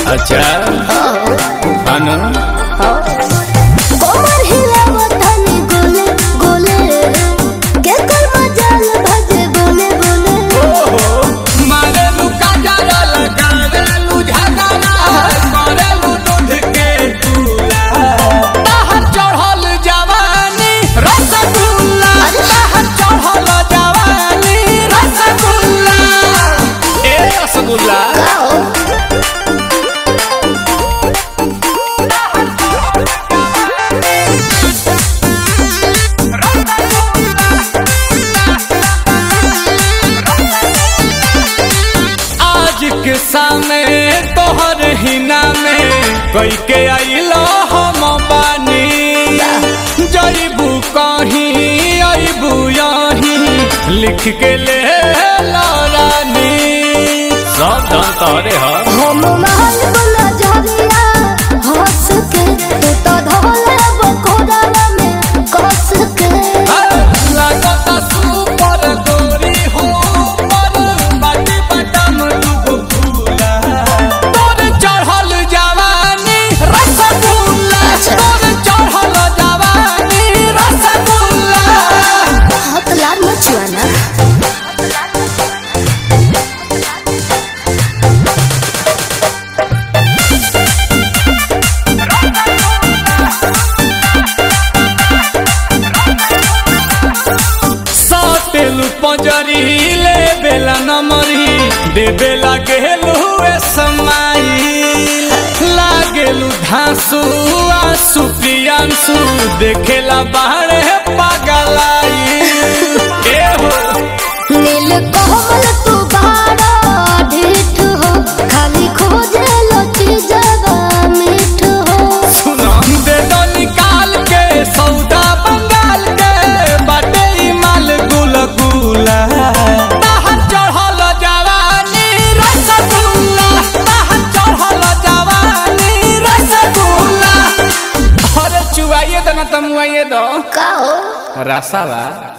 अच्छा अनु कोमर हिलावत हनी गोले गोले के कर मजाल भजे बोले बोले मारेलू काजरा लगावेलू झगड़ा करेलू दूध के चूल्हा बाहर चढ़ल जवानी रसगुल्ला बाहर चढ़ल जवानी रसगुल्ला ए रसगुल्ला आज के सामने तोहर हिना में कई के आइलो हम बानी जईबू कहीं अबू यहीं लिख के ले रानी सब धन तोहरे ह हम महल बोला झरिया हंस के तू तो धोले बकोड़ा में कस के लागता सुपर गोरी हो पर बाटी बटम दुगो फूला तोर चढ़ल जवानी रसगुल्ला तोर चढ़ल जवानी रसगुल्ला हाथ लाल मचुआना सातेलु पंजरी ले बेला नमरी दे बेला गेलु ए समाई लागेलु धांसु आसु प्रियांसु देखेला बाहरे पागलाई ए हो नील कोमल तू बाड़ा ढीठ हो खाली खोजे लो चीजवा मीठ हो सुना दे दो निकाल के सौदा बंगाल के बाटे ई माल गुल गुला बाहर चढ़ल जवानी रसगुल्ला बाहर चढ़ल जवानी रसगुल्ला अरे चुआइए दो ना तमुआइए दो का हो रसावा